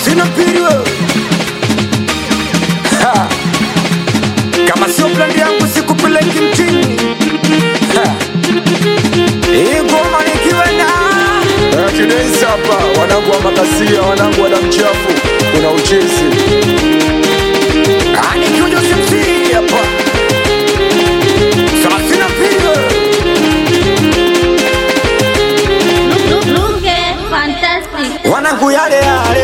sina mpili wewe Ha. kama sio plani yangu sikupeleki mtini Ha. hii ngoma nikiwa na Kidensi hapa, wanangu wa makasia, wanangu wa damu chafu, kuna uchezi Ah, nikiwa Joseph C hapa thelathini na mbili wewe. Look, look, look, eh, fantastic. wanangu yale yale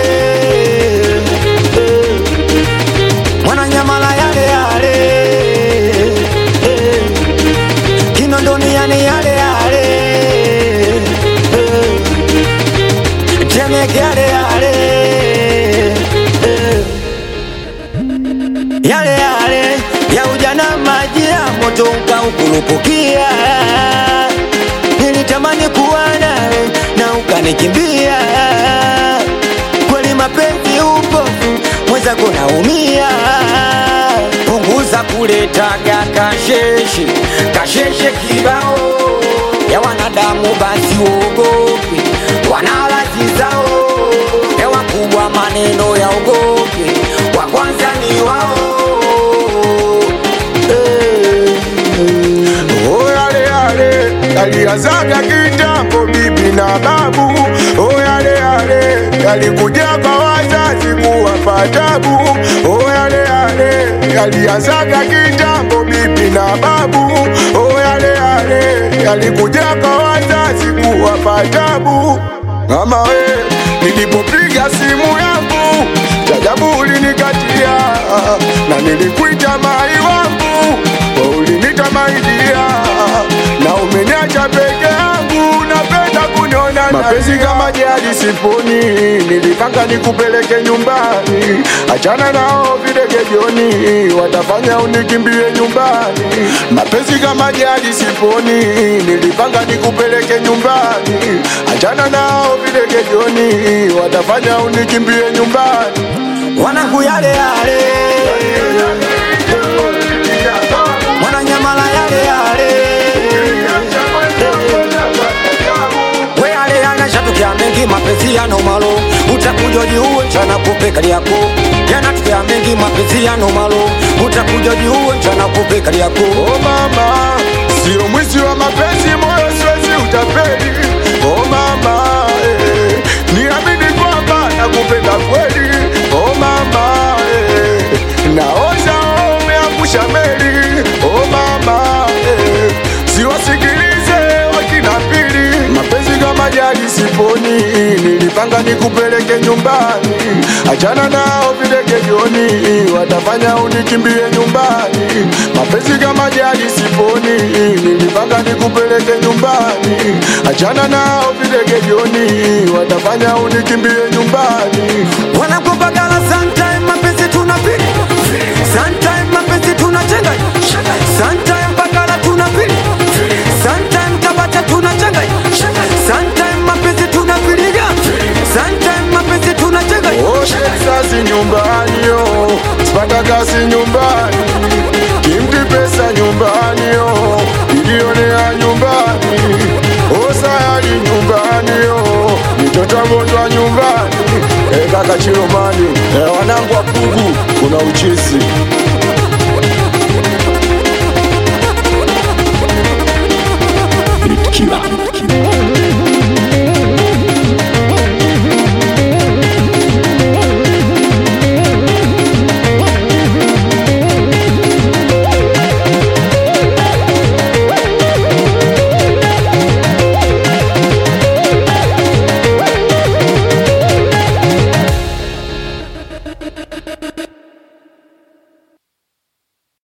eh. mwananyamala yale yale eh. kinondoni yane yale yale eh. temeke yale yale eh. yale yale ya ujana maji ya moto ukaukurupukia nilitamani kuwa nawe na ukanikimbia kweli mapenzi upofu mwenzako naumia punguza kuletaga kasheshe kasheshe kibao ya wanadamu basi uogope wanalazi zao ya wakubwa maneno ya ogope wa kwanza ni wao Oh, yale yale yalianzaga kitambo, bibi na babu. Oh, yale yale yalikuja kwa wazazi kuwapa tabu. Oh, yale yale yalianzaga kitambo, bibi na babu. Oh, yale yale yalikuja kwa wazazi kuwapa tabu. Mama we, nilipopiga simu yangu jajabu ulinikatia, na nilikuita mai wangu wewe ulinita maidia, na umeniacha peke yangu, napenda kuniona mapenzi kama jadi siponi, nilipanga nikupeleke nyumbani, achana nao videge jioni, watafanya unikimbie nyumbani. Mapenzi kama jadi siponi, nilipanga nikupeleke nyumbani, achana nao videge jioni, watafanya unikimbie nyumbani. wanangu yale yale mwananyamala yale yale we yale yanashatokea mengi mapenzi yana malo utakuja jiuwe mchana kupe kali yako yanatokea mengi mapenzi yana malo utakuja jiuwe mchana kupe kali yako Oh mama, sio mwizi wa mapenzi, moyo siwezi utapeli. Oh mama, eh, niamini kwamba nakupenda kweli. Oh mama, eh, naoza umeangusha meli. Oh mama, eh, siwasikilize wakina pili. Mapenzi kama jadi siponi, nilipanga nikupeleke nyumbani, achana nao videge jioni, watafanya unikimbie nyumbani. Mapenzi kama jadi siponi, nilipanga nikupeleke nyumbani, achana nao videge jioni, watafanya unikimbie nyumbani. wanakupagala sometime mapenzi tunapili sometime mapenzi tunachenga sometime pagala tunapili sometime tabata tunachenga sometime mapenzi tunapiliga sometime mapenzi tunachenga Oshe sasi nyumbani yo, sipata kazi nyumbani, kimti pesa nyumbani yo, ilionea nyumbani, osayali nyumbani yo, mitoto agonjwa nyumbani, e kaka Chiromani, e wanangu wa Pugu, kuna uchisi Killer.